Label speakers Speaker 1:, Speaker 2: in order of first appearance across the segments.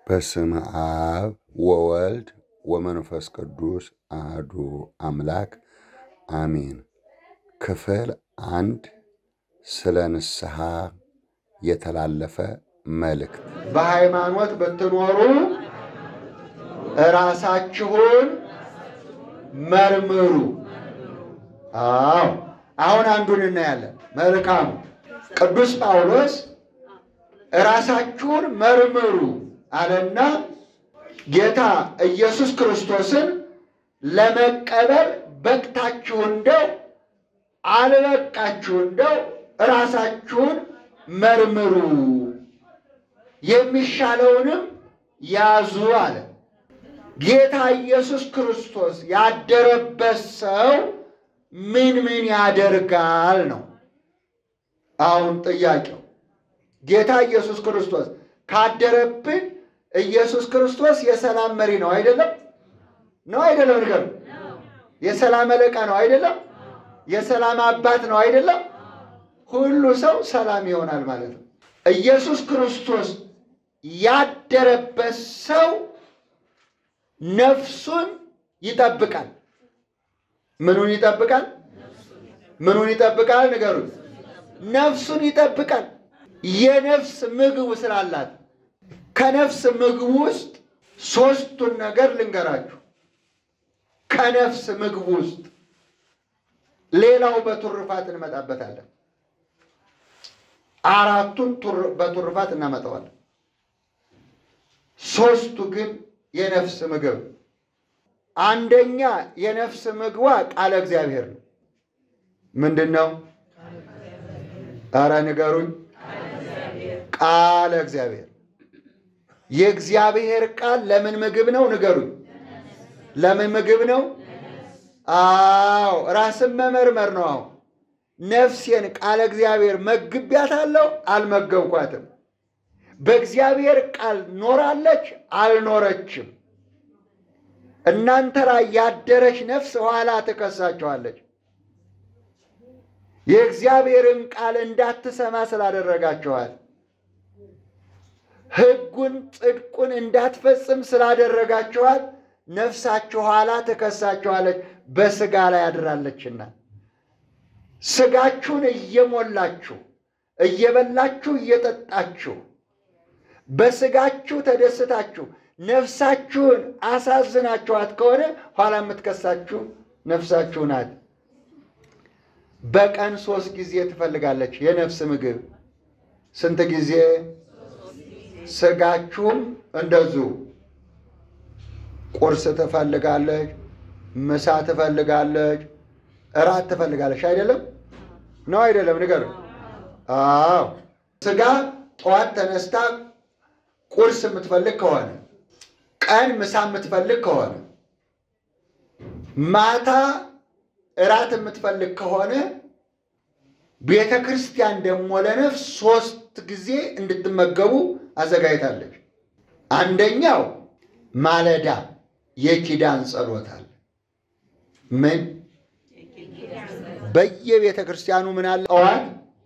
Speaker 1: በስመ አብ ወወልድ ወመንፈስ ቅዱስ አሐዱ አምላክ አሜን። ክፍል አንድ ስለ ንስሐ የተላለፈ መልእክት።
Speaker 2: በሃይማኖት ብትኖሩ እራሳችሁን መርምሩ። አዎ አሁን አንዱን እናያለን። መልካሙ ቅዱስ ጳውሎስ እራሳችሁን መርምሩ አለና ጌታ ኢየሱስ ክርስቶስን ለመቀበል በቅታችሁ እንደው አልበቃችሁ እንደው እራሳችሁን መርምሩ፣ የሚሻለውንም ያዙ አለ። ጌታ ኢየሱስ ክርስቶስ ያደረበት ሰው ምን ምን ያደርጋል ነው አሁን ጥያቄው። ጌታ ኢየሱስ ክርስቶስ ካደረብን ኢየሱስ ክርስቶስ የሰላም መሪ ነው አይደለም? ነው አይደለም? ንገሩ። የሰላም አለቃ ነው አይደለም? የሰላም አባት ነው አይደለም? ሁሉ ሰው ሰላም ይሆናል ማለት ነው። ኢየሱስ ክርስቶስ ያደረበት ሰው ነፍሱን ይጠብቃል። ምኑን ይጠብቃል? ምኑን ይጠብቃል? ንገሩን። ነፍሱን ይጠብቃል። የነፍስ ምግብ ስላላት ከነፍስ ምግብ ውስጥ ሶስቱን ነገር ልንገራችሁ። ከነፍስ ምግብ ውስጥ ሌላው በቱርፋት እንመጣበታለን። አራቱን በቱርፋት እናመጣዋለን። ሶስቱ ግን የነፍስ ምግብ አንደኛ የነፍስ ምግቧ ቃለ እግዚአብሔር ነው። ምንድን ነው? ኧረ ንገሩኝ። ቃለ እግዚአብሔር የእግዚአብሔር ቃል ለምን ምግብ ነው? ንገሩኝ። ለምን ምግብ ነው? አዎ ራስን መመርመር ነው። አሁን ነፍሴን ቃለ እግዚአብሔር መግቢያታለሁ? አልመገብኳትም። በእግዚአብሔር ቃል ኖራለች? አልኖረችም። እናንተ ላይ ያደረች ነፍስ ኋላ ትከሳችኋለች። የእግዚአብሔርን ቃል እንዳትሰማ ስላደረጋችኋል። ሕጉን ጽድቁን እንዳትፈጽም ስላደረጋችኋል። ነፍሳችሁ ኋላ ትከሳችኋለች፣ በሥጋ ላይ ያድራለችና። ሥጋችሁን እየሞላችሁ እየበላችሁ እየጠጣችሁ በሥጋችሁ ተደስታችሁ ነፍሳችሁን አሳዝናችኋት ከሆነ ኋላ የምትከሳችሁ ነፍሳችሁ ናት። በቀን ሶስት ጊዜ ትፈልጋለች የነፍስ ምግብ። ስንት ጊዜ? ሥጋችሁም እንደዚሁ ቁርስ ትፈልጋለች፣ ምሳ ትፈልጋለች፣ እራት ትፈልጋለች። አይደለም ነው? አይደለም? ንገር። አዎ ሥጋ ጠዋት ተነስታ ቁርስ የምትፈልግ ከሆነ ቀን ምሳ የምትፈልግ ከሆነ ማታ እራት የምትፈልግ ከሆነ ቤተ ክርስቲያን ደግሞ ለነፍስ ሶስት ጊዜ እንድትመገቡ አዘጋጅታለች። አንደኛው ማለዳ የኪዳን ጸሎት አለ። ምን በየቤተ ክርስቲያኑ ምን አለ? ጠዋት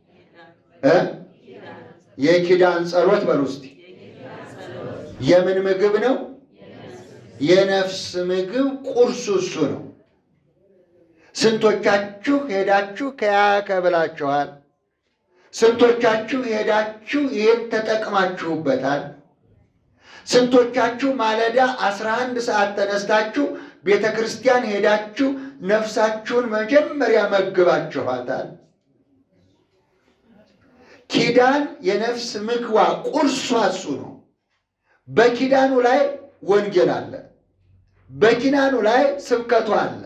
Speaker 2: የኪዳን ጸሎት በሉ እስቲ። የምን ምግብ ነው? የነፍስ ምግብ ቁርሱ እሱ ነው። ስንቶቻችሁ ሄዳችሁ ከያከ ብላችኋል? ስንቶቻችሁ ሄዳችሁ ይህን ተጠቅማችሁበታል? ስንቶቻችሁ ማለዳ አስራ አንድ ሰዓት ተነስታችሁ ቤተ ክርስቲያን ሄዳችሁ ነፍሳችሁን መጀመሪያ መግባችኋታል? ኪዳን የነፍስ ምግቧ ቁርሷ እሱ ነው። በኪዳኑ ላይ ወንጌል አለ። በኪዳኑ ላይ ስብከቱ አለ።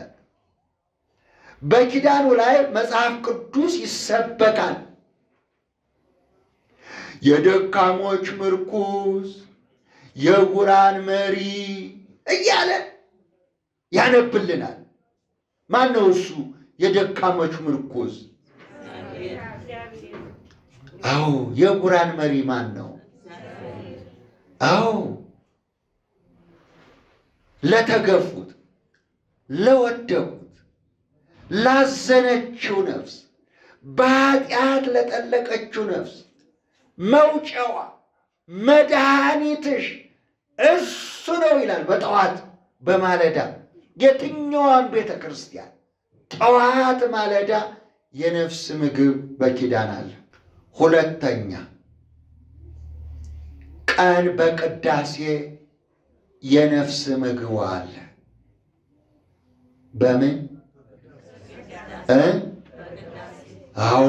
Speaker 2: በኪዳኑ ላይ መጽሐፍ ቅዱስ ይሰበካል። የደካሞች ምርኩዝ፣ የዕውራን መሪ እያለ ያነብልናል። ማን ነው እሱ? የደካሞች ምርኩዝ። አዎ የዕውራን መሪ ማን ነው? አዎ ለተገፉት፣ ለወደቁት፣ ላዘነችው ነፍስ፣ በኃጢአት ለጠለቀችው ነፍስ መውጫዋ መድኃኒትሽ እሱ ነው ይላል። በጠዋት በማለዳ የትኛዋን ቤተ ክርስቲያን ጠዋት ማለዳ የነፍስ ምግብ በኪዳን አለ። ሁለተኛ ቀን በቅዳሴ የነፍስ ምግብ አለ። በምን እ አዎ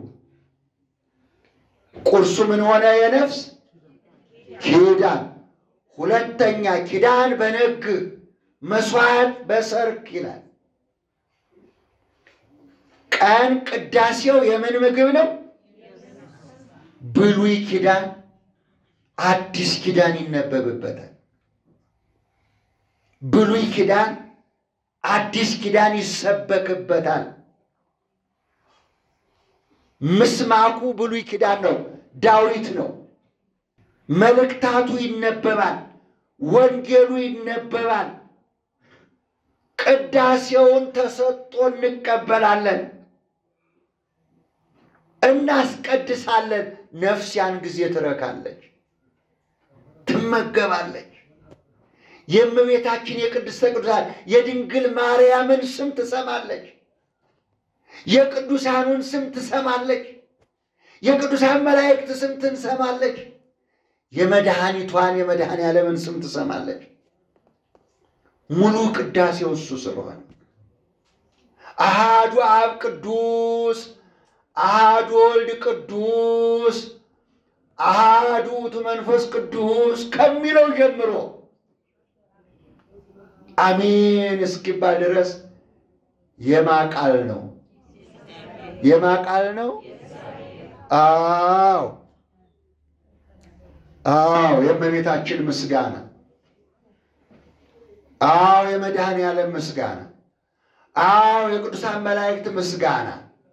Speaker 2: ቁርሱ ምን ሆነ? የነፍስ ኪዳን። ሁለተኛ ኪዳን በነግ መስዋዕት በሰርክ ይላል። ቀን ቅዳሴው የምን ምግብ ነው? ብሉይ ኪዳን አዲስ ኪዳን ይነበብበታል። ብሉይ ኪዳን አዲስ ኪዳን ይሰበክበታል። ምስማኩ ብሉይ ኪዳን ነው፣ ዳዊት ነው። መልእክታቱ ይነበባል፣ ወንጌሉ ይነበባል። ቅዳሴውን ተሰጥቶ እንቀበላለን፣ እናስቀድሳለን። ነፍስ ያን ጊዜ ትረካለች፣ ትመገባለች። የእመቤታችን የቅድስተ ቅዱሳን የድንግል ማርያምን ስም ትሰማለች። የቅዱሳኑን ስም ትሰማለች። የቅዱሳን መላእክት ስም ትሰማለች። የመድኃኒቷን የመድኃኔ ዓለምን ስም ትሰማለች። ሙሉ ቅዳሴው እሱ ስለሆነ አሃዱ አብ ቅዱስ፣ አሃዱ ወልድ ቅዱስ፣ አሃዱ ውእቱ መንፈስ ቅዱስ ከሚለው ጀምሮ አሜን እስኪባል ድረስ የማቃል ነው የማቃል ነው። አዎ አዎ፣ የእመቤታችን ምስጋና፣ አዎ የመድኃኔ ዓለም ምስጋና፣ አዎ የቅዱሳን መላእክት ምስጋና፣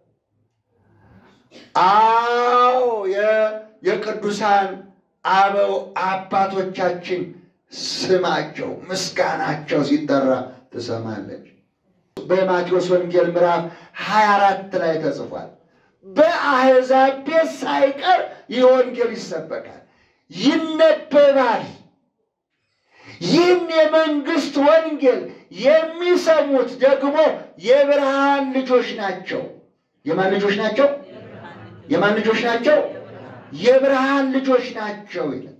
Speaker 2: አዎ የቅዱሳን አበው አባቶቻችን ስማቸው ምስጋናቸው ሲጠራ ትሰማለች። በማቴዎስ ወንጌል ምዕራፍ 24 ላይ ተጽፏል። በአሕዛብ ቤት ሳይቀር ይህ ወንጌል ይሰበካል፣ ይነበባል። ይህን የመንግስት ወንጌል የሚሰሙት ደግሞ የብርሃን ልጆች ናቸው። የማን ልጆች ናቸው? የማን ልጆች ናቸው? የብርሃን ልጆች ናቸው ይላል።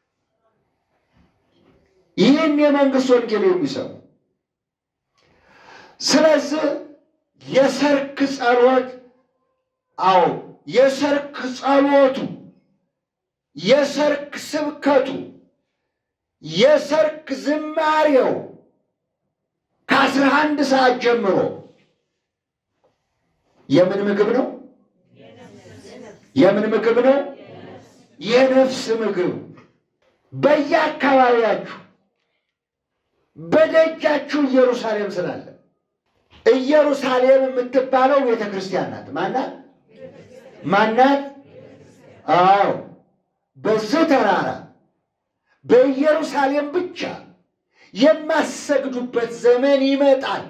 Speaker 2: ይህን የመንግስት ወንጌል የሚሰሙ ስለዚህ የሰርክ ጸሎት አዎ የሰርክ ጸሎቱ የሰርክ ስብከቱ የሰርክ ዝማሬው ከአስራ አንድ ሰዓት ጀምሮ የምን ምግብ ነው? የምን ምግብ ነው? የነፍስ ምግብ በየአካባቢያችሁ በደጃችሁ ኢየሩሳሌም ስላለ ኢየሩሳሌም የምትባለው ቤተ ክርስቲያን ናት። ማናት? ማናት? አዎ በዚህ ተራራ በኢየሩሳሌም ብቻ የማሰግዱበት ዘመን ይመጣል።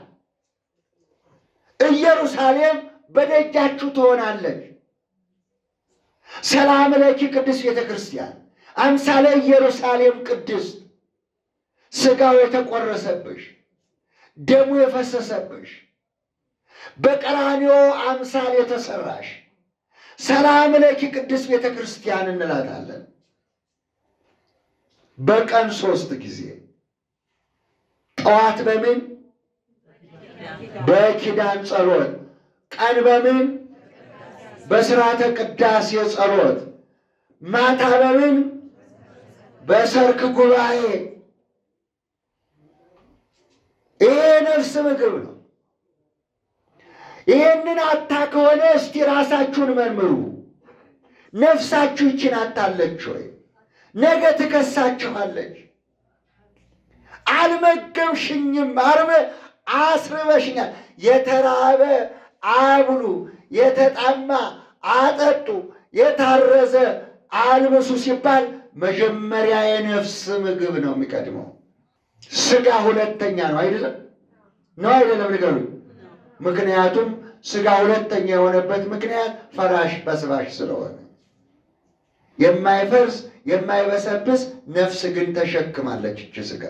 Speaker 2: ኢየሩሳሌም በደጃችሁ ትሆናለች። ሰላም ለኪ ቅድስት ቤተ ክርስቲያን አምሳለ ኢየሩሳሌም ቅድስት ሥጋው የተቆረሰብሽ ደሙ የፈሰሰብሽ በቀራንዮ አምሳል የተሰራሽ ሰላም ለኪ ቅድስት ቤተ ክርስቲያን እንላታለን። በቀን ሶስት ጊዜ ጠዋት በምን በኪዳን ጸሎት፣ ቀን በምን በስርዓተ ቅዳሴ ጸሎት፣ ማታ በምን በሰርክ ጉባኤ። ይሄ ነፍስ ምግብ ነው። ይህንን አታ ከሆነ እስቲ ራሳችሁን መርምሩ። ነፍሳችሁ ይችን አታለች ወይ? ነገ ትከሳችኋለች። አልመገብሽኝም፣ አርበ አስርበሽኛል። የተራበ አብሉ፣ የተጣማ አጠጡ፣ የታረዘ አልብሱ ሲባል መጀመሪያ የነፍስ ምግብ ነው የሚቀድመው። ስጋ ሁለተኛ ነው አይደለም? ነው አይደለም? ንገሩኝ። ምክንያቱም ስጋ ሁለተኛ የሆነበት ምክንያት ፈራሽ በስባሽ ስለሆነ የማይፈርስ የማይበሰብስ ነፍስ ግን ተሸክማለች እች ሥጋ።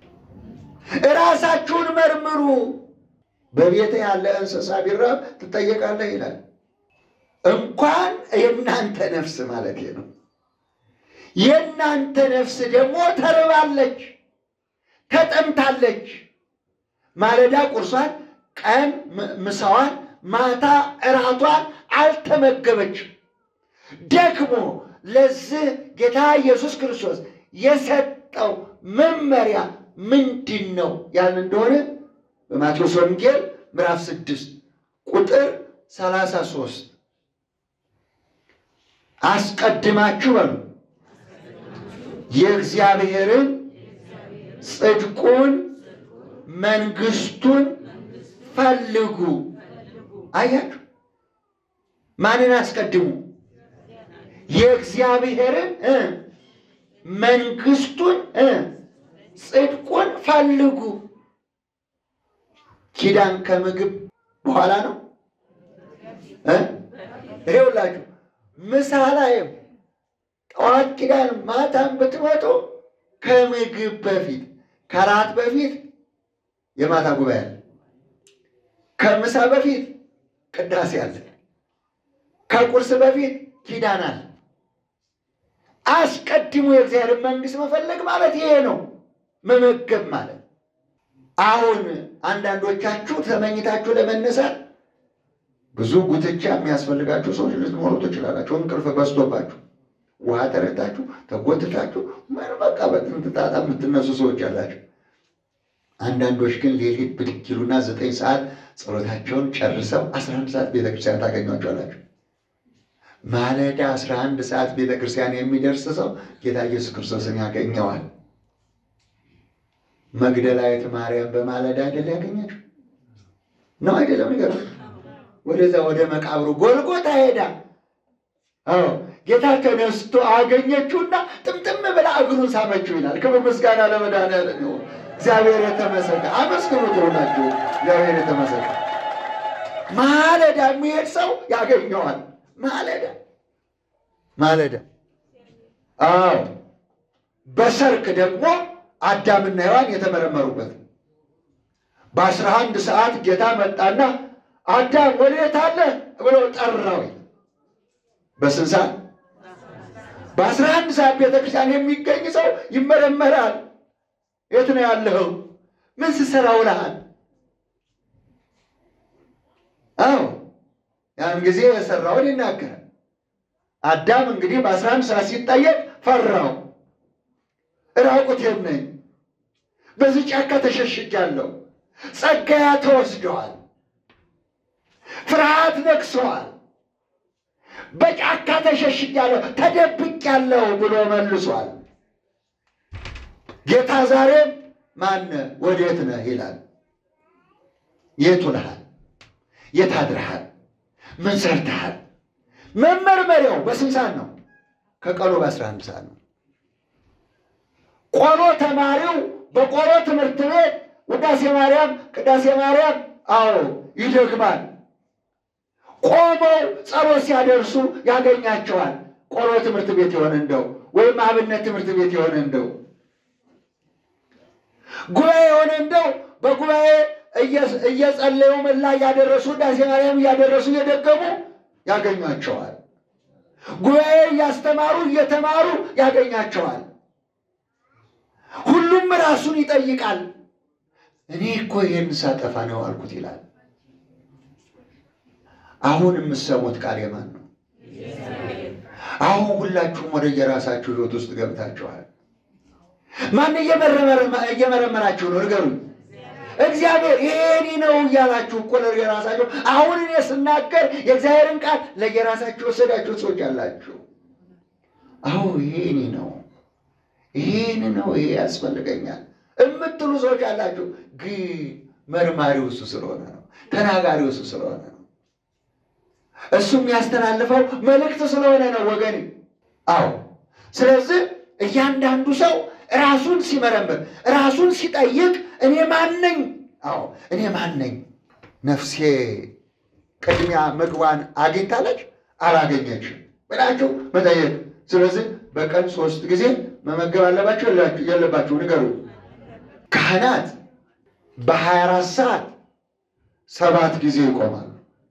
Speaker 2: እራሳችሁን መርምሩ። በቤት ያለ እንስሳ ቢራብ ትጠየቃለህ ይላል። እንኳን የእናንተ ነፍስ ማለት ነው። የእናንተ ነፍስ ደግሞ ተርባለች፣ ተጠምታለች። ማለዳ ቁርሷን፣ ቀን ምሳዋን፣ ማታ እራቷን አልተመገበችም። ደግሞ ለዚህ ጌታ ኢየሱስ ክርስቶስ የሰጠው መመሪያ ምንድን ነው ያልን እንደሆነ በማቴዎስ ወንጌል ምዕራፍ ስድስት ቁጥር ሰላሳ ሦስት አስቀድማችሁ በሉ የእግዚአብሔርን ጽድቁን መንግስቱን ፈልጉ። አያችሁ፣ ማንን አስቀድሙ? የእግዚአብሔርን እ መንግስቱን እ ጽድቁን ፈልጉ። ኪዳን ከምግብ በኋላ ነው እ ይኸውላችሁ ምሳ ላይም ጠዋት ኪዳን ማታም ብትመጡ ከምግብ በፊት ከራት በፊት የማታ ጉባኤ አለ። ከምሳ በፊት ቅዳሴ አለ። ከቁርስ በፊት ኪዳን አለ። አስቀድሞ የእግዚአብሔር መንግስት መፈለግ ማለት ይሄ ነው፣ መመገብ ማለት። አሁን አንዳንዶቻችሁ ተመኝታችሁ ለመነሳት ብዙ ጉትቻ የሚያስፈልጋችሁ ሰዎች ልትኖሩ ትችላላችሁ። እንቅልፍ በዝቶባችሁ ውሃ ተረታችሁ ተጎትታችሁ ምን በቃ በጥንት ጣጣ የምትነሱ ሰዎች አላችሁ። አንዳንዶች ግን ሌሊት ብድግ ይሉና ዘጠኝ ሰዓት ጸሎታቸውን ጨርሰው አስራ አንድ ሰዓት ቤተክርስቲያን ታገኟቸዋላችሁ። ማለዳ አስራ አንድ ሰዓት ቤተክርስቲያን የሚደርስ ሰው ጌታ ኢየሱስ ክርስቶስን ያገኘዋል። መግደላዊት ማርያም በማለዳ አይደል ያገኘችው? ነው አይደለም? ነገር ወደዛ ወደ መቃብሩ ጎልጎታ ሄዳ አዎ ጌታ ተነስቶ አገኘችውና ጥምጥም ብላ እግሩን ሳመችው ይላል። ክብር ምስጋና ለመድኃኒዓለም ይሁን። እግዚአብሔር የተመሰገነ አመስግኑት። ይሆናችሁ እግዚአብሔር የተመሰገነ። ማለዳ የሚሄድ ሰው ያገኘዋል። ማለዳ ማለዳ። አዎ በሰርክ ደግሞ አዳምና ሔዋን የተመረመሩበት በአስራ አንድ ሰዓት ጌታ መጣና አዳም ወዴት አለ ብሎ ጠራው። በስንት ሰዓት? በአስራ አንድ ሰዓት ቤተክርስቲያን የሚገኝ ሰው ይመረመራል። የት ነው ያለኸው? ምን ስትሰራ ውለሃል? አዎ ያን ጊዜ የሰራውን ይናገራል። አዳም እንግዲህ በአስራ አንድ ሰዓት ሲጠየቅ ፈራው። ራቁቴን ነኝ፣ በዚህ ጫካ ተሸሽጊያለሁ፣ ጸጋያ ተወስደዋል፣ ፍርሃት ነግሰዋል፣ በጫካ ተሸሽጊያለሁ፣ ተደብቄያለሁ ብሎ መልሷል። ጌታ ዛሬም ማነህ ወዴት ነህ ይላል። የት ውለሃል? የት አድረሃል? ምን ሰርተሃል? መመርመሪያው በስንት ሰዓት ነው? ከቀኑ በአስራ አንድ ሰዓት ነው። ቆሎ ተማሪው በቆሎ ትምህርት ቤት ውዳሴ ማርያም፣ ቅዳሴ ማርያም አዎ ይደግማል። ቆመው ጸሎት ሲያደርሱ ያገኛቸዋል። ቆሎ ትምህርት ቤት የሆነ እንደው ወይም አብነት ትምህርት ቤት የሆነ እንደው ጉባኤ የሆነ እንደው በጉባኤ እየጸለዩ መላ እያደረሱ ውዳሴ ማርያም እያደረሱ እየደገሙ ያገኟቸዋል። ጉባኤ እያስተማሩ እየተማሩ ያገኛቸዋል። ሁሉም ራሱን ይጠይቃል። እኔ እኮ ይህን ሳጠፋ ነው አልኩት ይላል። አሁን የምትሰሙት ቃል የማን ነው? አሁን ሁላችሁም ወደ የራሳችሁ ሕይወት ውስጥ ገብታችኋል። ማን እየመረመራችሁ ነው? ንገሩኝ። እግዚአብሔር ይሄኒ ነው እያላችሁ እኮ ለየራሳችሁ አሁን እኔ ስናገር የእግዚአብሔርን ቃል ለየራሳችሁ ወሰዳችሁ ሰዎች አላችሁ። አዎ ይሄኒ ነው፣ ይሄን ነው፣ ይሄ ያስፈልገኛል የምትሉ ሰዎች አላችሁ። ግን መርማሪው እሱ ስለሆነ ነው፣ ተናጋሪው እሱ ስለሆነ ነው፣ እሱ የሚያስተላልፈው መልእክት ስለሆነ ነው ወገን። አዎ ስለዚህ እያንዳንዱ ሰው ራሱን ሲመረምር ራሱን ሲጠይቅ እኔ ማን ነኝ? አዎ እኔ ማን ነኝ? ነፍሴ ቅድሚያ ምግቧን አግኝታለች አላገኘችም ብላችሁ መጠየቅ ስለዚህ በቀን ሶስት ጊዜ መመገብ አለባቸው የለባቸው? ንገሩ። ካህናት በሀያ አራት ሰዓት ሰባት ጊዜ ይቆማሉ።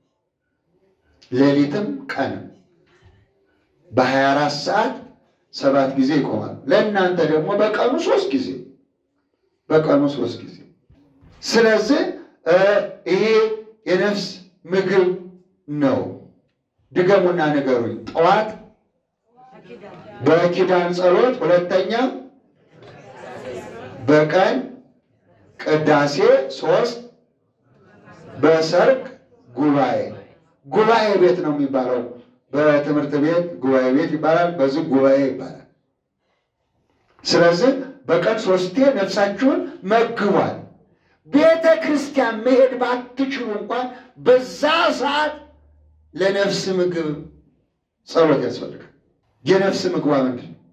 Speaker 2: ሌሊትም ቀንም በሀያ አራት ሰዓት ሰባት ጊዜ ይቆማሉ። ለእናንተ ደግሞ በቀኑ ሶስት ጊዜ በቀኑ ሶስት ጊዜ። ስለዚህ ይሄ የነፍስ ምግብ ነው። ድገሙና ንገሩኝ። ጠዋት በኪዳን ጸሎት፣ ሁለተኛ በቀን ቅዳሴ፣ ሶስት በሰርክ ጉባኤ። ጉባኤ ቤት ነው የሚባለው። በትምህርት ቤት ጉባኤ ቤት ይባላል፣ በዚህ ጉባኤ ይባላል። ስለዚህ በቀን ሶስቴ ነፍሳችሁን መግቧል። ቤተ ክርስቲያን መሄድ ባትችሉ እንኳን በዛ ሰዓት ለነፍስ ምግብ ጸሎት ያስፈልጋል። የነፍስ ምግቧ ምንድን ነው?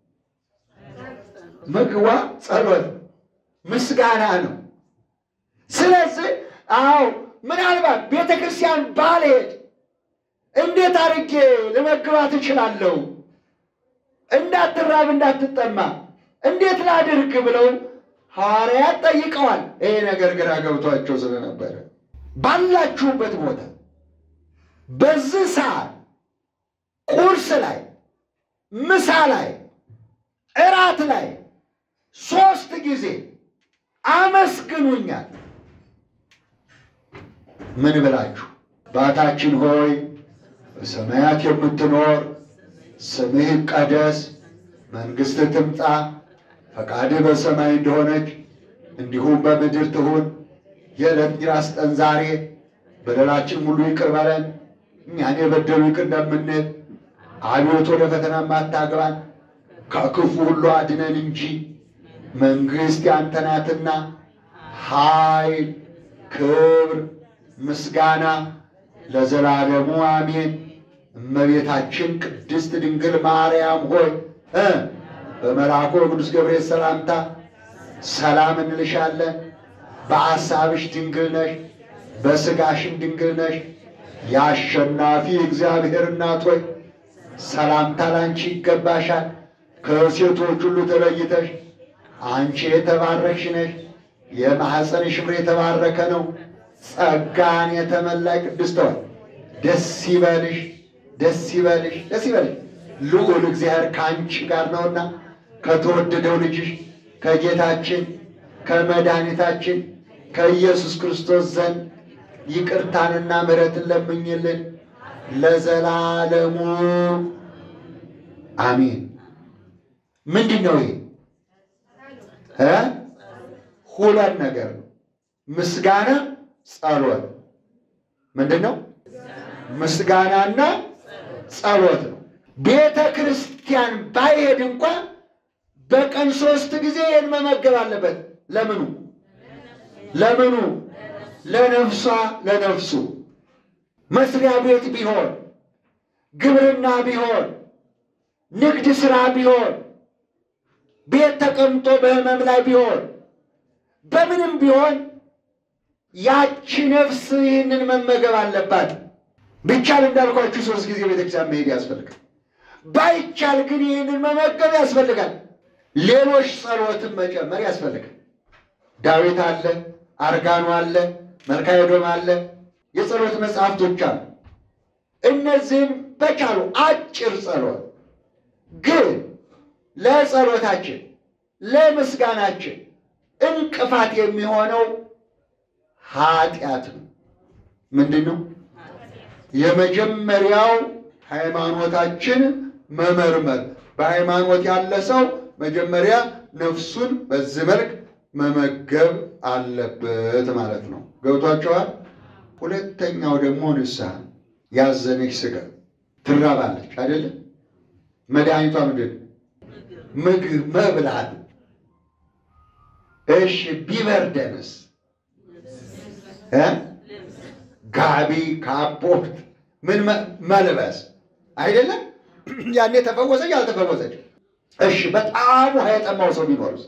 Speaker 2: ምግቧ ጸሎት፣ ምስጋና ነው። ስለዚህ አዎ ምናልባት ቤተ ክርስቲያን ባልሄድ እንዴት አድርጌ ልመግባት እችላለሁ? እንዳትራብ እንዳትጠማ እንዴት ላድርግ ብለው ሐዋርያት ጠይቀዋል። ይሄ ነገር ግራ ገብቷቸው ስለነበረ ባላችሁበት ቦታ በዚህ ሰዓት ቁርስ ላይ፣ ምሳ ላይ፣ እራት ላይ ሶስት ጊዜ አመስግኑኛል። ምን ብላችሁ? አባታችን ሆይ በሰማያት የምትኖር ስምህ ይቀደስ፣ መንግሥትህ ትምጣ፣ ፈቃድህ በሰማይ እንደሆነች እንዲሁም በምድር ትሁን። የዕለት እንጀራችንን ስጠን ዛሬ፣ በደላችን ሁሉ ይቅር በለን እኛን የበደሉ ይቅር እንደምንል፣ አቤቱ ወደ ፈተና አታግባን ከክፉ ሁሉ አድነን እንጂ መንግሥት ያንተ ናትና ኃይል፣ ክብር፣ ምስጋና ለዘላለሙ አሜን። እመቤታችን ቅድስት ድንግል ማርያም ሆይ እ በመልአኩ በቅዱስ ገብርኤል ሰላምታ ሰላም እንልሻለን። በአሳብሽ ድንግል ነሽ፣ በሥጋሽም ድንግል ነሽ። የአሸናፊ እግዚአብሔር እናት ሆይ ሰላምታ ላንቺ ይገባሻል። ከሴቶች ሁሉ ተለይተሽ አንቺ የተባረክሽ ነሽ፣ የማኅፀንሽ ፍሬ የተባረከ ነው። ጸጋን የተመላይ ቅድስት ሆይ ደስ ይበልሽ፣ ደስ ይበልሽ፣ ደስ ይበልሽ ልዑል እግዚአብሔር ከአንቺ ጋር ነውና ከተወደደው ልጅሽ ከጌታችን ከመድኃኒታችን ከኢየሱስ ክርስቶስ ዘንድ ይቅርታንና ምሕረትን ለምኝልን ለዘላለሙ አሜን። ምንድን ነው ይሄ? እ ሁለት ነገር ነው። ምስጋና፣ ጸሎት። ምንድን ነው? ምስጋናና ጸሎት ነው። ቤተ ክርስቲያን ባይሄድ እንኳን በቀን ሶስት ጊዜ ይህን መመገብ አለበት። ለምኑ ለምኑ? ለነፍሷ ለነፍሱ መስሪያ ቤት ቢሆን ግብርና ቢሆን ንግድ ሥራ ቢሆን ቤት ተቀምጦ በሕመም ላይ ቢሆን በምንም ቢሆን ያቺ ነፍስ ይህንን መመገብ አለባት። ቢቻል እንዳልኳችሁ ሶስት ጊዜ ቤተክርስቲያን መሄድ ያስፈልጋል። ባይቻል ግን ይህንን መመገብ ያስፈልጋል። ሌሎች ጸሎትን መጨመር ያስፈልጋል። ዳዊት አለ፣ አርጋኑ አለ፣ መልካዮዶም አለ፣ የጸሎት መጽሐፍቶች አሉ። እነዚህም በቻሉ አጭር ጸሎት ግን ለጸሎታችን ለምስጋናችን እንቅፋት የሚሆነው ኃጢአት ነው። ምንድን ነው? የመጀመሪያው ሃይማኖታችን መመርመር። በሃይማኖት ያለ ሰው መጀመሪያ ነፍሱን በዚህ መልክ መመገብ አለበት ማለት ነው። ገብቷቸዋል። ሁለተኛው ደግሞ ንስሐ። ያዘነች ስጋ ትራባለች አይደለም? መድኃኒቷ ምንድን ነው? ምግብ መብላት። እሺ ቢበርደንስ እ ጋቢ ካፖርት ምን መልበስ አይደለም? ያኔ ተፈወሰች አልተፈወሰች? እሺ በጣም ውሃ የጠማው ሰው ቢኖርስ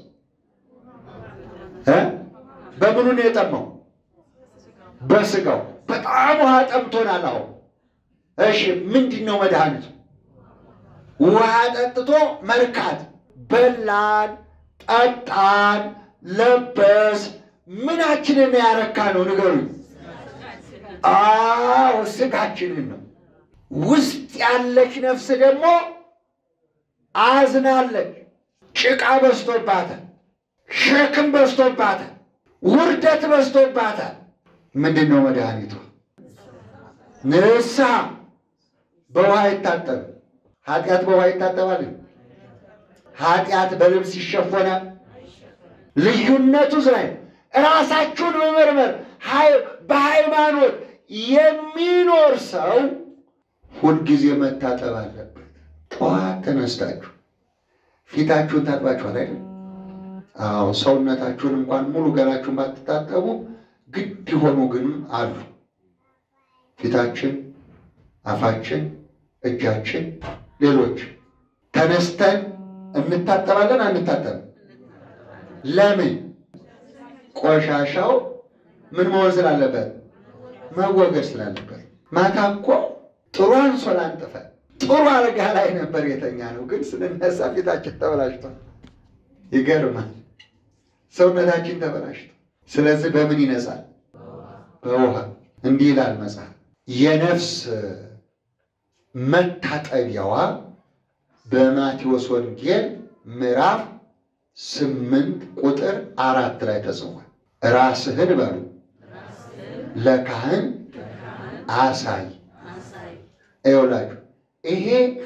Speaker 2: እ በምኑ ነው የጠማው? በስጋው በጣም ውሃ ጠምቶናል። አሁን እሺ ምንድን ነው መድኃኒቱ? ውሃ ጠጥቶ መርካት። በላን፣ ጠጣን፣ ለበስ ምናችንን ያረካ ነው ንገሩኝ። አዎ ስጋችንን ነው። ውስጥ ያለች ነፍስ ደግሞ አዝናለች። ጭቃ በዝቶባታል፣ ሸክም በዝቶባታል፣ ውርደት በዝቶባታል። ምንድን ነው መድኃኒቷ? ንስሐ። በውሃ አይታጠብም። ኃጢአት በውሃ ይታጠባል? ኃጢአት በልብስ ይሸፎናል? ልዩነቱ ስላይ ራሳችሁን መመርመር። በሃይማኖት የሚኖር ሰው ሁልጊዜ መታጠብ አለበት። ጠዋት ተነስታችሁ ፊታችሁን ታጥባችኋል አይደል? አዎ። ሰውነታችሁን እንኳን ሙሉ ገላችሁን ባትታጠቡ ግድ የሆኑ ግን አሉ። ፊታችን፣ አፋችን፣ እጃችን፣ ሌሎች ተነስተን እንታጠባለን አንታጠብም? ለምን? ቆሻሻው ምን መሆን ስላለበት መወገድ ስላለበት። ማታ እኮ ጥሩ አንሶላ አንጥፈን ጥሩ አልጋ ላይ ነበር የተኛ ነው፣ ግን ስንነሳ ፊታችን ተበላሽቷል። ይገርማል። ሰውነታችን ተበላሽቷል። ስለዚህ በምን ይነጻል? በውሃ። እንዲህ ይላል መጽሐፍ፣ የነፍስ መታጠቢያዋ በማቴዎስ ወንጌል ምዕራፍ ስምንት ቁጥር አራት ላይ ተጽፏል። ራስህን በሉ ለካህን አሳይ። ይኸውላችሁ ይሄ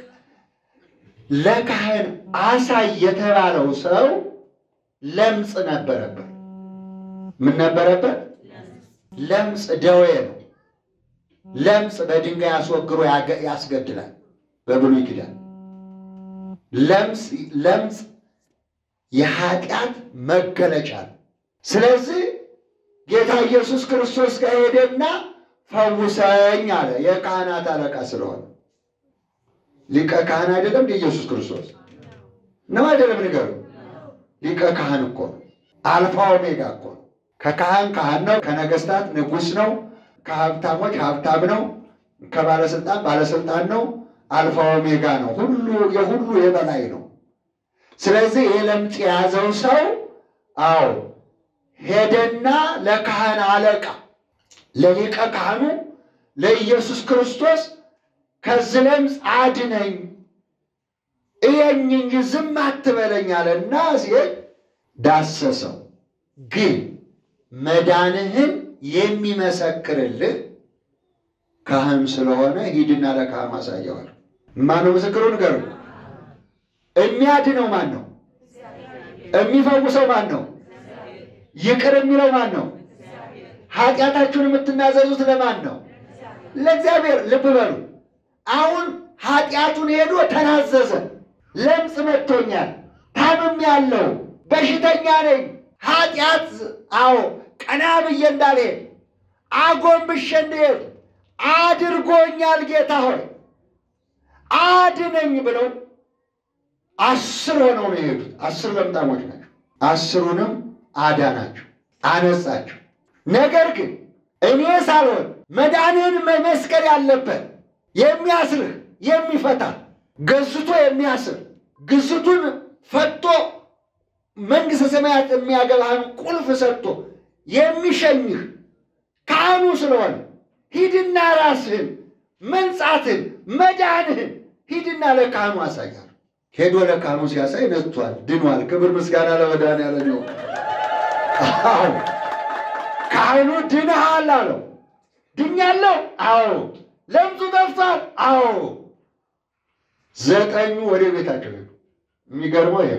Speaker 2: ለካህን አሳይ የተባለው ሰው ለምጽ ነበረበት። ምን ነበረበት? ለምጽ ደዌ ነው። ለምጽ በድንጋይ አስወግሮ ያስገድላል። በብሉይ ኪዳን ለምጽ ለምጽ የኃጢአት መገለጫ ነው። ስለዚህ ጌታ ኢየሱስ ክርስቶስ ጋር ሄደና ፈውሰኝ አለ። የካህናት አለቃ ስለሆነ ሊቀ ካህን አይደለም እንደ ኢየሱስ ክርስቶስ ነው አይደለም? ንገሩ። ሊቀ ካህን እኮ ነው። አልፋ ኦሜጋ እኮ ነው። ከካህን ካህን ነው። ከነገስታት ንጉሥ ነው። ከሀብታሞች ሀብታም ነው። ከባለስልጣን ባለስልጣን ነው። አልፋ ኦሜጋ ነው። ሁሉ የሁሉ የበላይ ነው። ስለዚህ ይህ ለምጽ የያዘው ሰው አዎ ሄደና ለካህን አለቃ ለሊቀ ካህኑ ለኢየሱስ ክርስቶስ ከዚህ ለምጽ አድነኝ እየኝ እንጂ ዝም አትበለኝ አለና ሲል ዳሰሰው። ግን መዳንህን የሚመሰክርልህ ካህን ስለሆነ ሂድና ለካህኑ አሳየዋል። ማነው ምስክሩ? ንገሩ። የሚያድነው ማን ነው? የሚፈውሰው ማን ነው? ይቅር የሚለው ማን ነው? ኃጢአታችሁን የምትናዘዙት ለማን ነው? ለእግዚአብሔር። ልብ በሉ። አሁን ኃጢአቱን ሄዶ ተናዘዘ። ለምጽ መጥቶኛል፣ ታምም ያለው በሽተኛ ነኝ፣ ኃጢአት አዎ ቀና ብዬ እንዳልሄድ አጎንብሼ እንድሄድ አድርጎኛል። ጌታ ሆይ አድነኝ ብለው አስር ሆነው ነው የሄዱት። አስር ለምጣሞች ናቸው። አስሩንም አዳናቸው፣ አነጻቸው። ነገር ግን እኔ ሳልሆን መዳንህን መመስከር ያለበት የሚያስርህ የሚፈታ ገዝቶ የሚያስር ግዝቱን ፈቶ መንግሥተ ሰማያት የሚያገባህን ቁልፍ ሰጥቶ የሚሸኝህ ካህኑ ስለሆነ ሂድና ራስህን መንጻትህን መዳንህን ሂድና ለካህኑ አሳያል። ሄዶ ለካህኑ ሲያሳይ ነጽቷል፣ ድኗል። ክብር ምስጋና ለመድኃኒዓለም ይሁን። አዎ ካህኑ ድነሃል አለው። ድኛለሁ? አዎ። ለምጹ ጠፍቷል? አዎ። ዘጠኙ ወደ ቤታቸው ሄዱ። የሚገርመው ይሄ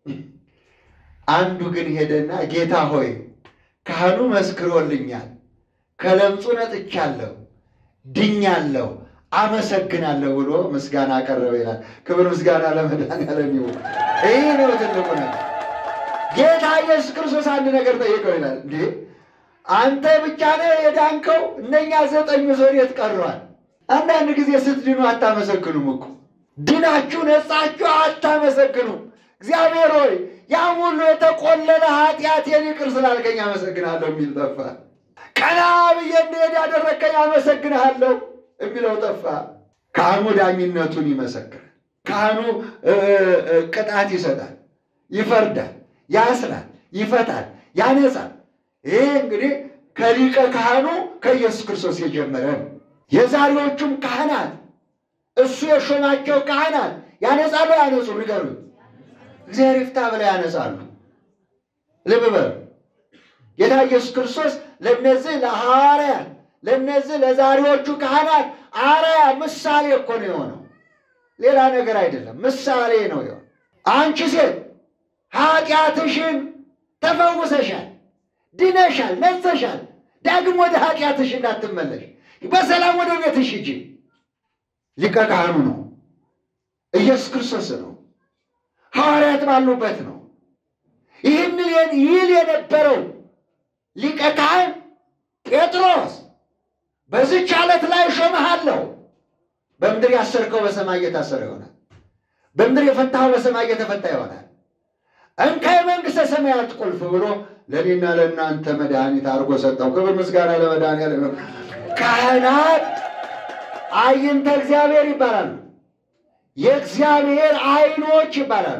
Speaker 2: አንዱ ግን ሄደና ጌታ ሆይ ካህኑ መስክሮልኛል፣ ከለምጹ ነጥቻለሁ፣ ድኛለሁ፣ አመሰግናለሁ ብሎ ምስጋና አቀረበ ይላል። ክብር ምስጋና ለመድኃኒዓለም ይሁን። ይህ ነው ትልቁ ነገር። ጌታ ኢየሱስ ክርስቶስ አንድ ነገር ጠይቀው ይላል እንዴ አንተ ብቻ ነህ የዳንከው? እነኛ ዘጠኙ ወዴት ቀረዋል? አንዳንድ ጊዜ ስትድኑ አታመሰግኑም እኮ ድናችሁ ነጻችሁ አታመሰግኑም። እግዚአብሔር ሆይ ያም ሁሉ የተቆለለ ኃጢአቴን ይቅር ስላልከኝ አመሰግናለሁ የሚል ጠፋ። ቀና ብዬ እንድሄድ ያደረግከኝ አመሰግንሃለሁ የሚለው ጠፋ። ካህኑ ዳኝነቱን ይመሰክራል። ካህኑ ቅጣት ይሰጣል፣ ይፈርዳል፣ ያስራል፣ ይፈታል፣ ያነጻል። ይሄ እንግዲህ ከሊቀ ካህኑ ከኢየሱስ ክርስቶስ የጀመረ ነው። የዛሬዎቹም ካህናት እሱ የሾማቸው ካህናት ያነጻሉ፣ ያነጹ ንገሩ። እግዚአብሔር ይፍታ ብለው ያነጻሉ። ልብ በሉ። ጌታ ኢየሱስ ክርስቶስ ለነዚህ ለሐዋርያት ለነዚህ ለዛሬዎቹ ካህናት አርአያ ምሳሌ እኮ ነው የሆነው፣ ሌላ ነገር አይደለም። ምሳሌ ነው የሆነው። አንቺ ሴት ኃጢአትሽን ተፈውሰሻል፣ ድነሻል፣ ነጽተሻል። ዳግም ወደ ኃጢአትሽ እንዳትመለሽ በሰላም ወደ ቤትሽ ሂጂ። ሊቀ ካህኑ ነው፣ ኢየሱስ ክርስቶስ ነው፣ ሐዋርያት ባሉበት ነው። ይህን ይል የነበረው ሊቀ ካህን ጴጥሮስ በዚች ዓለት ላይ እሾምሃለሁ፣ በምድር ያሰርከው በሰማይ እየታሰረ ይሆናል፣ በምድር የፈታኸው በሰማይ እየተፈታ ይሆናል። እንካ የመንግሥተ ሰማያት ቁልፍ ብሎ ለእኔና ለእናንተ መድኃኒት አድርጎ ሰጠው። ክብር ምስጋና ለመድኃኒዓለም። ካህናት አይንተ እግዚአብሔር ይባላሉ፣ የእግዚአብሔር ዓይኖች ይባላሉ።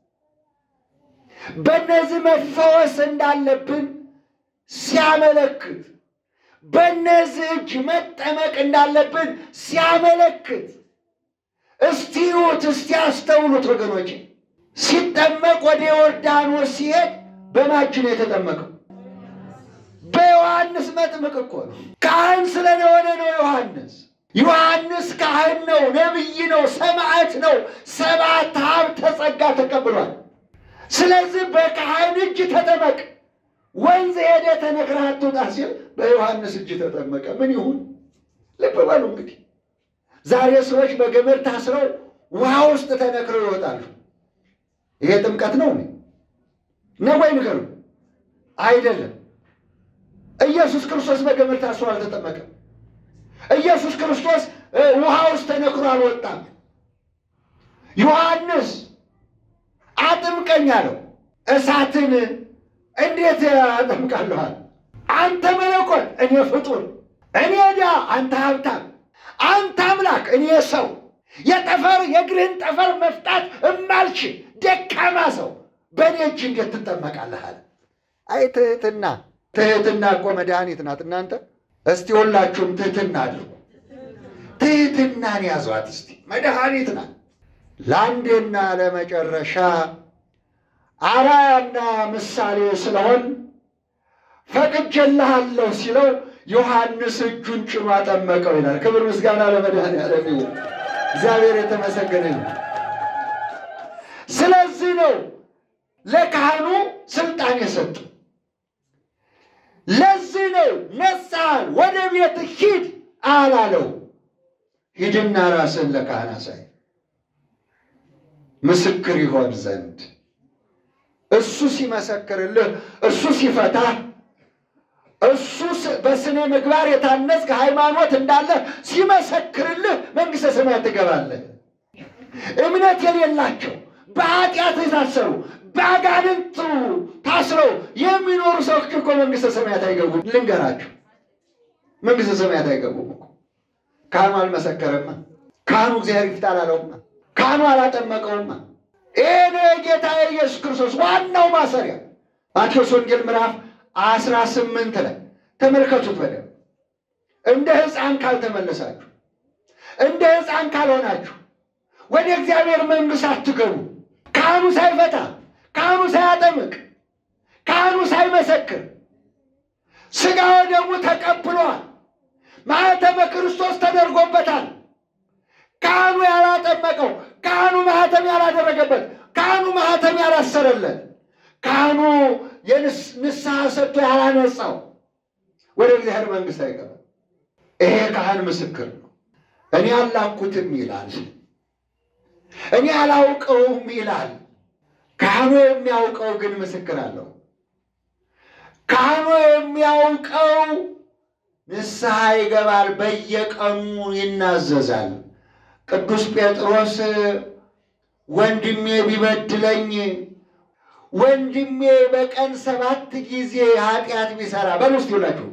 Speaker 2: በእነዚህ መፈወስ እንዳለብን ሲያመለክት በእነዚህ እጅ መጠመቅ እንዳለብን ሲያመለክት፣ እስቲ ይዩት፣ እስቲ ያስተውሉት ወገኖች። ሲጠመቅ ወደ ዮርዳኖስ ሲሄድ በማጅ ነው የተጠመቀው። በዮሐንስ መጥምቅ እኮ ነው። ካህን ስለሆነ ነው ዮሐንስ። ዮሐንስ ካህን ነው፣ ነቢይ ነው፣ ሰማዕት ነው። ሰባት ሀብተ ጸጋ ተቀብሏል። ስለዚህ በካህን እጅ ተጠመቅ ወንዝ ሄደ ተነግረህ አትውጣ ሲል በዮሐንስ እጅ ተጠመቀ። ምን ይሁን? ልብ በሉ እንግዲህ። ዛሬ ሰዎች በገመድ ታስረው ውሃ ውስጥ ተነክረው ይወጣሉ። ይሄ ጥምቀት ነው ነው ወይ ንገሩ? አይደለም። ኢየሱስ ክርስቶስ በገመድ ታስሮ አልተጠመቀም። ኢየሱስ ክርስቶስ ውሃ ውስጥ ተነክሮ አልወጣም። ዮሐንስ አጥምቀኝ አለው። እሳትን እንዴት አጠምቃለኋል? አንተ መለኮት፣ እኔ ፍጡር፣ እኔ ዕዳ፣ አንተ ሀብታም፣ አንተ አምላክ፣ እኔ ሰው፣ የጠፈር የእግርህን ጠፈር መፍታት እማልችል ደካማ ሰው በእኔ እጅ እንዴት ትጠመቃለህ አለ። አይ ትህትና፣ ትህትና እኮ መድኃኒት ናት። እናንተ እስቲ ሁላችሁም ትህትና አድርጉ። ትህትናን ያዟት እስቲ፣ መድኃኒት ናት። ለአንዴና ለመጨረሻ አርአያና ምሳሌ ስለሆን ፈቅጄልሃለሁ ሲለው ዮሐንስ እጁን ጭኖ አጠመቀው ይላል። ክብር ምስጋና ለመድኃኔዓለም ይሁን። እግዚአብሔር የተመሰገነ ይሁን። ስለዚህ ነው ለካህኑ ስልጣን የሰጡ። ለዚህ ነው ነጻን ወደ ቤት ሂድ አላለው። ሂድና ራስን ለካህን አሳይ ምስክር ይሆን ዘንድ እሱ ሲመሰክርልህ፣ እሱ ሲፈታ፣ እሱ በስነ ምግባር የታነጽ ሃይማኖት እንዳለ ሲመሰክርልህ መንግሥተ ሰማያት ትገባለህ። እምነት የሌላቸው በኃጢአት የታሰሩ በአጋንንት ታስረው የሚኖሩ ሰዎች እኮ መንግሥተ ሰማያት አይገቡም። ልንገራችሁ፣ መንግሥተ ሰማያት አይገቡም እኮ። ካህኑ አልመሰከረማ። ካህኑ እግዚአብሔር ይፍታ አላለውማ። ካህኑ አላጠመቀውማ። ይሄ ነው የጌታ የኢየሱስ ክርስቶስ ዋናው ማሰሪያ። ማቴዎስ ወንጌል ምዕራፍ አስራ ስምንት ላይ ተመልከቱት በደምብ። እንደ ሕፃን ካልተመለሳችሁ፣ እንደ ሕፃን ካልሆናችሁ ወደ እግዚአብሔር መንግሥት አትገቡ። ካህኑ ሳይፈታ፣ ካህኑ ሳያጠምቅ፣ ካህኑ ሳይመሰክር ሥጋ ወደሙ ተቀብሏል። ማኅተመ ክርስቶስ ተደርጎበታል። ካህኑ ያላጠመቀው ካህኑ ማኅተም ያላደረገበት ካህኑ ማኅተም ያላሰረለት ካህኑ የንስሐ ሰጥቶ ያላነጻው ወደ እግዚአብሔር መንግሥት አይገባም። ይሄ ካህን ምስክር ነው። እኔ አላኩትም ይላል፣ እኔ አላውቀውም ይላል። ካህኑ የሚያውቀው ግን ምስክር አለው። ካህኑ የሚያውቀው ንስሐ ይገባል፣ በየቀኑ ይናዘዛል። ቅዱስ ጴጥሮስ ወንድሜ ቢበድለኝ ወንድሜ በቀን ሰባት ጊዜ ኃጢአት ቢሰራ በሉ እስቲ ሁላችሁ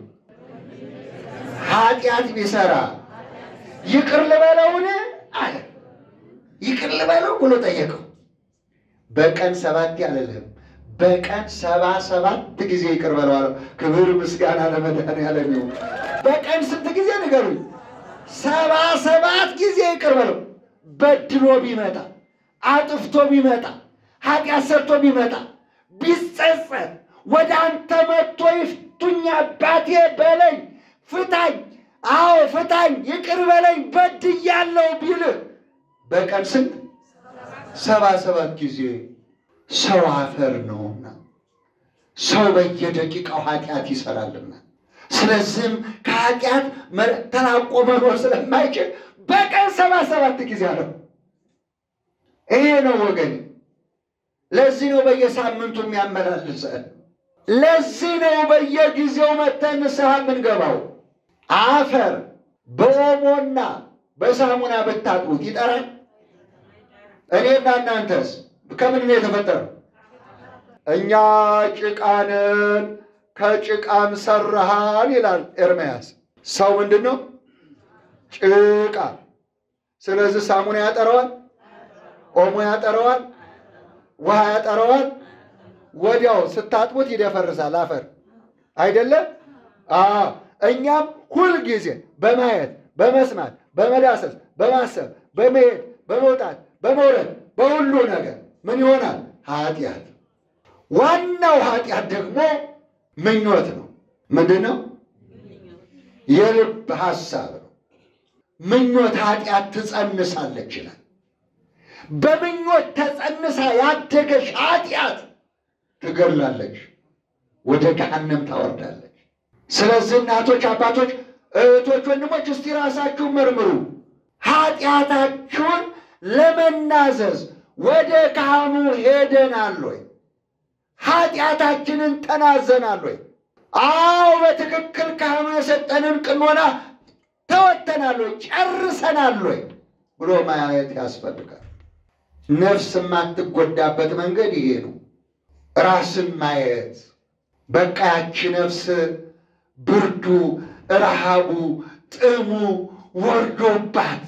Speaker 2: ኃጢአት ቢሰራ ይቅር ልበለውን አለ። ይቅር ልበለው ብሎ ጠየቀው። በቀን ሰባት ያለልህም በቀን ሰባ ሰባት ጊዜ ይቅር በለው አለው። ክብር ምስጋና ለመድኃኒዓለም ይሁን። በቀን ስንት ጊዜ ንገሩኝ? ሰባ ሰባት ጊዜ ይቅር በለው። በድሎ ቢመጣ አጥፍቶ ቢመጣ ኃጢአት ሰርቶ ቢመጣ ቢጸጸት ወደ አንተ መጥቶ ይፍቱኝ አባቴ በለኝ፣ ፍታኝ፣ አዎ ፍታኝ፣ ይቅር በለኝ በድያለሁ ቢልህ በቀን ስንት ሰባ ሰባት ጊዜ ሰው አፈር ነውና ሰው በየደቂቃው ኃጢአት ይሰራልና ስለዚህም ከኃጢአት ተላቆ መኖር ስለማይችል በቀን ሰባ ሰባት ጊዜ አለው። ይሄ ነው ወገን። ለዚህ ነው በየሳምንቱ የሚያመላልሰን። ለዚህ ነው በየጊዜው መተን ንስሐ የምንገባው። አፈር በኦሞና በሳሙና ብታጥቡት ይጠራል? እኔና እናንተስ ከምን ነው የተፈጠረው? እኛ ጭቃንን ከጭቃም ሰራሃን ይላል ኤርምያስ። ሰው ምንድን ነው? ጭቃ። ስለዚህ ሳሙና ያጠረዋል፣ ኦሞ ያጠረዋል፣ ውሃ ያጠረዋል። ወዲያው ስታጥቡት ይደፈርሳል አፈር አይደለም? አዎ። እኛም ሁልጊዜ በማየት በመስማት በመዳሰስ በማሰብ በመሄድ በመውጣት በመውረድ በሁሉ ነገር ምን ይሆናል? ኃጢአት። ዋናው ኃጢአት ደግሞ ምኞት ነው። ምንድን ነው? የልብ ሐሳብ ነው። ምኞት ኃጢአት ትጸንሳለች ይላል። በምኞት ተጸንሳ ያደገች ኃጢአት ትገድላለች፣ ወደ ገሃነም ታወርዳለች። ስለዚህ እናቶች፣ አባቶች፣ እህቶች፣ ወንድሞች እስቲ ራሳችሁን መርምሩ። ኃጢአታችሁን ለመናዘዝ ወደ ካህኑ ሄደናል ወይ? ኃጢአታችንን ተናዘናል ወይ? አዎ በትክክል ካህኑ የሰጠንን ቅኖና ተወተናል ወይ? ጨርሰናል ወይ ብሎ ማየት ያስፈልጋል። ነፍስ የማትጎዳበት መንገድ ይሄ ነው። ራስን ማየት በቃ ያቺ ነፍስ ብርዱ፣ ረሃቡ፣ ጥሙ ወርዶባት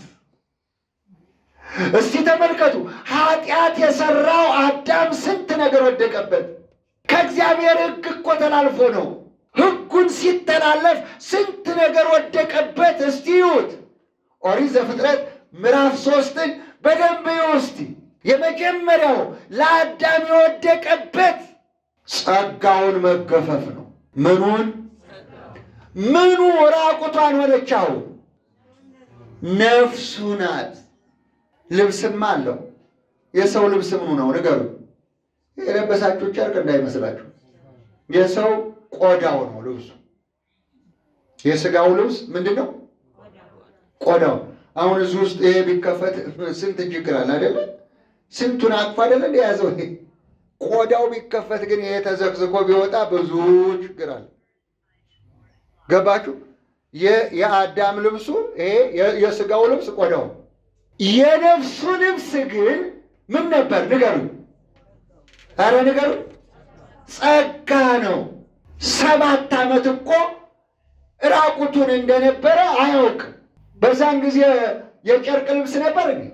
Speaker 2: እስቲ ተመልከቱ። ኃጢአት የሰራው አዳም ስንት ነገር ወደቀበት። ከእግዚአብሔር ሕግ እኮ ተላልፎ ነው። ሕጉን ሲተላለፍ ስንት ነገር ወደቀበት። እስቲ ይዩት። ኦሪት ዘፍጥረት ምዕራፍ ሶስትን በደንብ ይዩ እስቲ። የመጀመሪያው ለአዳም የወደቀበት ጸጋውን መገፈፍ ነው። ምኑን ምኑ ራቁቷን ሆነቻው? ነፍሱ ናት። ልብስም አለው። የሰው ልብስ ምኑ ነው ንገሩ? የለበሳችሁ ጨርቅ እንዳይመስላችሁ። የሰው ቆዳው ነው ልብሱ። የስጋው ልብስ ምንድን ነው? ቆዳው። አሁን እዚህ ውስጥ ይሄ ቢከፈት ስንት ችግር አለ አይደለ? ስንቱን አቅፎ አይደለ የያዘው ይሄ ቆዳው ቢከፈት ግን ይሄ ተዘቅዝቆ ቢወጣ ብዙ ችግር አለ። ገባችሁ? የአዳም ልብሱ ይሄ የስጋው ልብስ ቆዳው የነፍሱ ልብስ ግን ምን ነበር? ንገሩ። አረ ንገሩ። ጸጋ ነው። ሰባት ዓመት እኮ ራቁቱን እንደነበረ አያውቅም። በዛን ጊዜ የጨርቅ ልብስ ነበር እንዴ?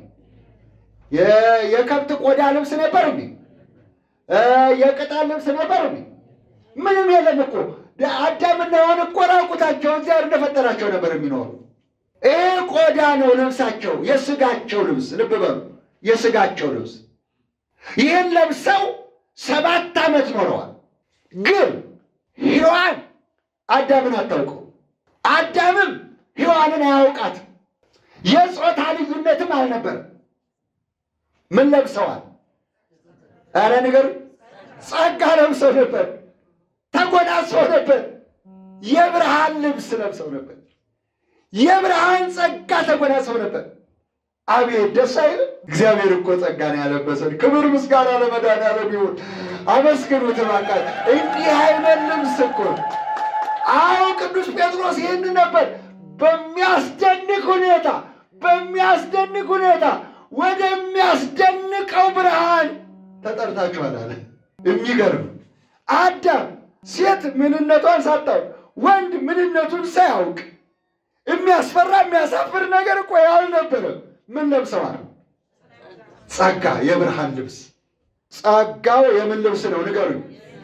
Speaker 2: የከብት ቆዳ ልብስ ነበር እንዴ? የቅጠል ልብስ ነበር እንዴ? ምንም የለም እኮ። አዳምና ሔዋን እኮ ራቁታቸው እግዚአብሔር እንደፈጠራቸው ነበር የሚኖሩ ይህ ቆዳ ነው ልብሳቸው፣ የስጋቸው ልብስ። ልብ በሉ፣ የስጋቸው ልብስ። ይህን ለብሰው ሰባት ዓመት ኖረዋል። ግን ሔዋን አዳምን አታውቀው፣ አዳምም ሔዋንን አያውቃትም። የጾታ ልዩነትም አልነበረም። ምን ለብሰዋል? ኧረ ንገሩ። ጸጋ ለብሰው ነበር፣ ተጎናጽፈው ነበር፣ የብርሃን ልብስ ለብሰው ነበር። የብርሃን ጸጋ ተጎናጽፈው ነበር። አቤት ደስ አይልም? እግዚአብሔር እኮ ጸጋን ያለበሰን። ክብር ምስጋና ለመድኃኒዓለም ይሁን። አመስግኑት እባካችሁ። እንዲህ አይነት ልብስ እኮ አዎ፣ ቅዱስ ጴጥሮስ ይህን ነበር በሚያስደንቅ ሁኔታ በሚያስደንቅ ሁኔታ ወደሚያስደንቀው ብርሃን ተጠርታችኋል አለ። የሚገርም አዳም ሴት ምንነቷን ሳታውቅ ወንድ ምንነቱን ሳያውቅ የሚያስፈራ የሚያሳፍር ነገር እኮ ያልነበረ ምን ለብሰዋል? ጸጋ የብርሃን ልብስ። ጸጋው የምን ልብስ ነው ንገሩኝ?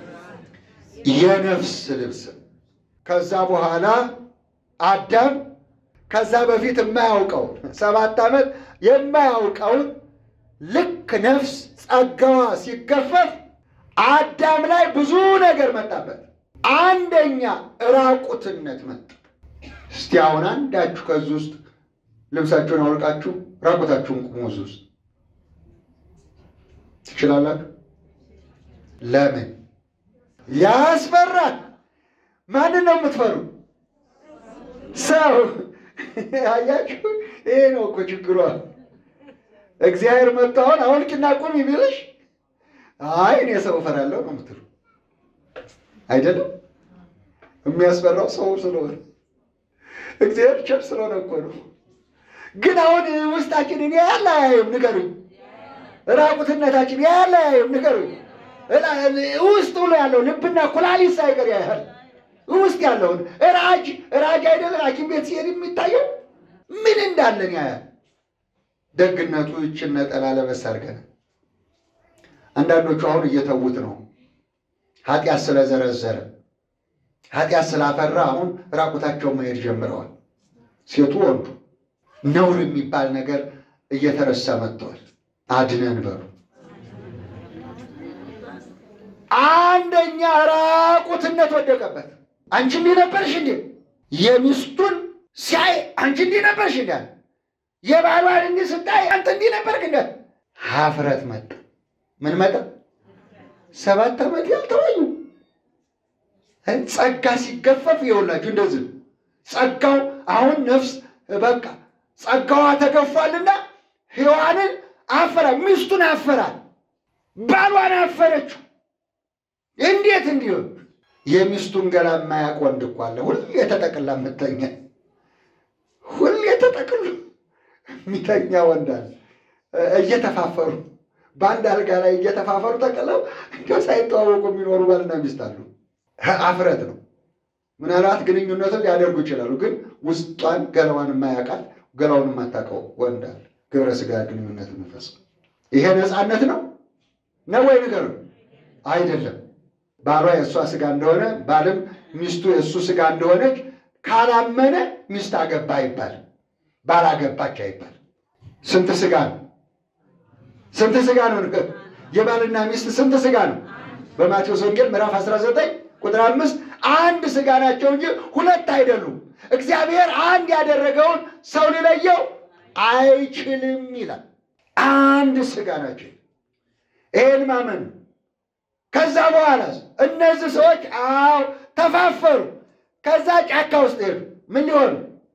Speaker 2: የነፍስ ልብስ። ከዛ በኋላ አዳም ከዛ በፊት የማያውቀውን ሰባት ዓመት የማያውቀውን ልክ ነፍስ ጸጋዋ ሲገፈፍ አዳም ላይ ብዙ ነገር መጣበት። አንደኛ ራቁትነት መጣ። እስቲ አሁን አንዳችሁ ከዚህ ውስጥ ልብሳችሁን አውልቃችሁ ራቁታችሁን ቁሙ። እዚህ ውስጥ ትችላላችሁ? ለምን ያስፈራል? ማንን ነው የምትፈሩ? ሰው አያችሁ፣ ይሄ ነው እኮ ችግሯ። እግዚአብሔር መጥቶ አሁን አውልቂና ቁሚ ቢልሽ አይ እኔ ሰው እፈራለሁ ነው የምትሉ አይደለም። የሚያስፈራው ሰው ስለሆነ እግዚአብሔር ቸር ስለሆነ እኮ ነው። ግን አሁን ውስጣችንን ያለ አያይም፣ ንገሩኝ። ራቁትነታችን ያለ አያይም፣ ንገሩኝ። ውስጥ ብሎ ያለው ልብና ኩላሊት ሳይቀር ያያል። ውስጥ ያለውን ራጅ ራጅ አይደለ ሐኪም ቤት ሲሄድ የሚታየው ምን እንዳለን ያያል። ደግነቱ ይችን ነጠላ ለበስ አድርገን አንዳንዶቹ አሁን እየተዉት ነው። ኃጢአት ስለዘረዘረ ኃጢአት ስላፈራ አሁን ራቁታቸውን መሄድ ጀምረዋል። ሴቱ ወንዱ ነውር የሚባል ነገር እየተረሳ መጥተዋል። አድነን በሉ። አንደኛ ራቁትነት ወደቀበት። አንቺ እንዲህ ነበርሽ እንዴ? የሚስቱን ሲያይ አንቺ እንዲህ ነበርሽ እንዴ? የባሏን እንዲህ ስታይ አንተ እንዲህ ነበርክ እንዴ? ሀፍረት መጣ። ምን መጣ? ሰባት ዓመት ያልተወኙ ጸጋ ሲገፈፍ ይኸውላችሁ እንደዚህ ጸጋው አሁን ነፍስ በቃ ጸጋዋ ተገፏልና ሔዋንን አፈራ፣ ሚስቱን አፈራል፣ ባሏን አፈረችው። እንዴት እንዲሆን የሚስቱን ገላ የማያውቅ ወንድ እኮ አለ። ሁሌ ተጠቅላ የምተኛ ሁሌ ተጠቅሎ የሚተኛ ወንድ አለ። እየተፋፈሩ በአንድ አልጋ ላይ እየተፋፈሩ ተቀለው እንዲያው ሳይተዋወቁ የሚኖሩ ባልና ሚስት አሉ። አፍረት ነው። ምናልባት ግንኙነትን ሊያደርጉ ይችላሉ፣ ግን ውስጧን ገላዋን የማያውቃት ገላውን የማታውቀው ወንድ አለ። ግብረ ስጋ ግንኙነት የሚፈጽም ይሄ ነፃነት ነው ነው ወይ ንገሩ? አይደለም። ባሏ የእሷ ስጋ እንደሆነ ባልም ሚስቱ የእሱ ስጋ እንደሆነች ካላመነ ሚስት አገባ አይባል፣ ባል አገባች አይባል። ስንት ስጋ ነው? ስንት ስጋ ነው? ንገሩ። የባልና ሚስት ስንት ስጋ ነው? በማቴዎስ ወንጌል ምዕራፍ 19 ቁጥር አምስት አንድ ስጋ ናቸው እንጂ ሁለት አይደሉም። እግዚአብሔር አንድ ያደረገውን ሰው ሊለየው አይችልም ይላል። አንድ ስጋ ናቸው። ይህን ማመን ከዛ በኋላ እነዚህ ሰዎች አዎ ተፋፈሩ። ከዛ ጫካ ውስጥ ሄዱ። ምን ሊሆኑ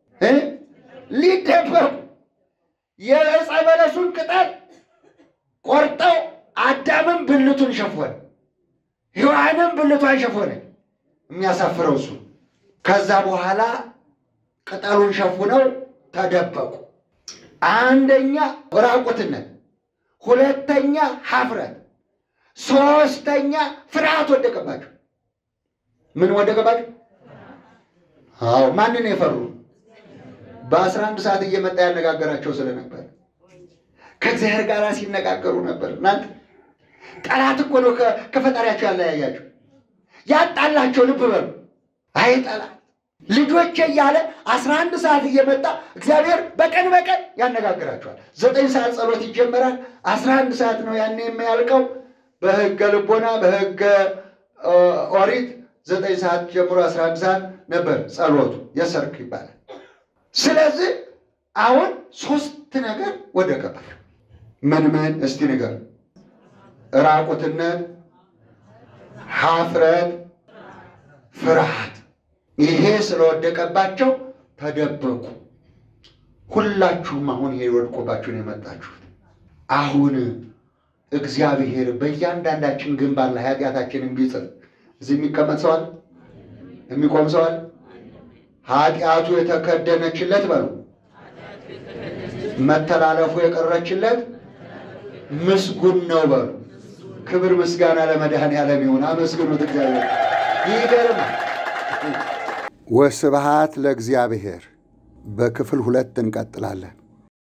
Speaker 2: ሊደበቁ የዕፀ በለሱን ቅጠል ቆርጠው አዳምን ብልቱን ሸፈነ፣ ሔዋንም ብልቷን ሸፈነ። የሚያሳፍረው እሱ። ከዛ በኋላ ቅጠሉን ሸፉነው ተደበቁ። አንደኛ ራቁትነት፣ ሁለተኛ ሀፍረት፣ ሶስተኛ ፍርሃት ወደቀባቸው። ምን ወደቀባቸው? አዎ ማንን የፈሩ? በአስራ አንድ ሰዓት እየመጣ ያነጋገራቸው ስለነበር ከእግዚአብሔር ጋር ሲነጋገሩ ነበር። እናንተ ጠላት እኮ ነው ከፈጣሪያቸው ያለያያቸው ያጣላቸው። ልብ በሉ። አይ ጠላት ልጆቼ እያለ አስራ አንድ ሰዓት እየመጣ እግዚአብሔር በቀን በቀን ያነጋግራቸዋል። ዘጠኝ ሰዓት ጸሎት ይጀመራል። አስራ አንድ ሰዓት ነው ያኔ የሚያልቀው። በሕገ ልቦና በሕገ ኦሪት ዘጠኝ ሰዓት ጀምሮ አስራ አንድ ሰዓት ነበር ጸሎቱ፣ የሰርክ ይባላል። ስለዚህ አሁን ሶስት ነገር ወደቀባቸው። ምን ምን? እስቲ ንገር። ራቁትነት፣ ሀፍረት፣ ፍርሃት። ይሄ ስለወደቀባቸው ተደበቁ። ሁላችሁም አሁን ይሄ ወድቆባችሁን የመጣችሁት አሁን እግዚአብሔር በእያንዳንዳችን ግንባር ላይ ኃጢአታችንን ቢጽፍ እዚህ የሚቀመጥ ሰዋል የሚቆም ሰዋል ኃጢአቱ የተከደነችለት በሉ መተላለፉ የቀረችለት ምስጉን ነው በሉ። ክብር ምስጋና ለመድኃኔዓለም ይሁን። አመስግኑት እግዚአብሔር። ይገርማል።
Speaker 1: ወስብሃት ለእግዚአብሔር። በክፍል ሁለት እንቀጥላለን።